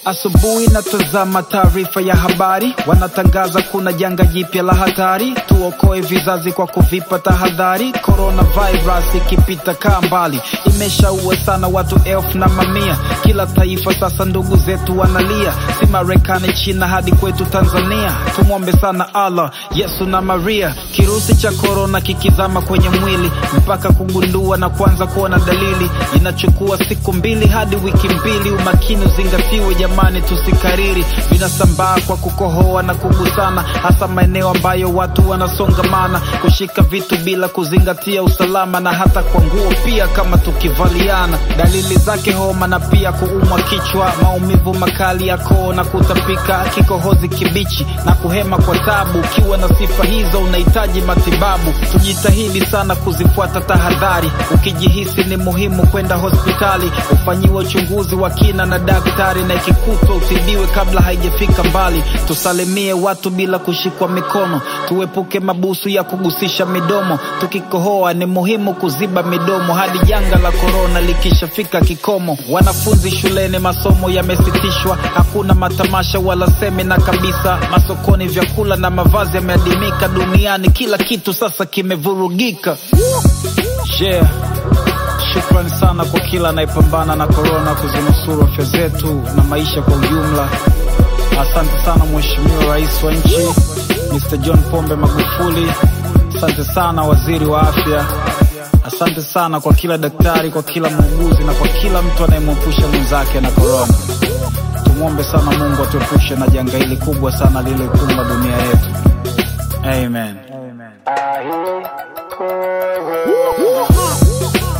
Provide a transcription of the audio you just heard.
Asubuhi natazama taarifa ya habari, wanatangaza kuna janga jipya la hatari. Tuokoe vizazi kwa kuvipa tahadhari. Coronavirus ikipita kaa mbali, imeshaua sana watu elfu na mamia. Kila taifa sasa ndugu zetu wanalia, si Marekani, China hadi kwetu Tanzania. Tumwombe sana Allah, Yesu na Maria. Kirusi cha korona kikizama kwenye mwili, mpaka kugundua na kuanza kuona dalili, inachukua siku mbili hadi wiki mbili. Umakini uzingatiwe jamani, tusikariri. Vinasambaa kwa kukohoa na kugusana, hasa maeneo ambayo watu wanasongamana, kushika vitu bila kuzingatia usalama, na hata kwa nguo pia, kama tukivaliana. Dalili zake homa na pia kuumwa kichwa, maumivu makali ya koo na kutapika, kikohozi kibichi na kuhema kwa tabu. Ukiwa na sifa hizo, unahitaji matibabu. Tujitahidi sana kuzifuata tahadhari. Ukijihisi ni muhimu kwenda hospitali, ufanyiwe uchunguzi wa kina na daktari, na ikikutwa utibiwe kabla haijafika mbali. Tusalimie watu bila kushikwa mikono, tuepuke mabusu ya kugusisha midomo. Tukikohoa ni muhimu kuziba midomo hadi janga la korona likishafika kikomo. Wanafunzi shuleni, masomo yamesitishwa, hakuna matamasha wala semina kabisa. Masokoni vyakula na mavazi yameadimika. Duniani kila kitu sasa kimevurugika. Yeah. Shukrani sana kwa kila anayepambana na korona kuzinusuru afya zetu na maisha kwa ujumla. Asante sana Mheshimiwa Rais wa nchi Mr. John Pombe Magufuli. Asante sana Waziri wa Afya. Asante sana kwa kila daktari, kwa kila muuguzi na kwa kila mtu anayemwepusha mwenzake na korona. Tumwombe sana Mungu atuepushe na janga hili kubwa sana lililokumba dunia yetu. Amen. Amen.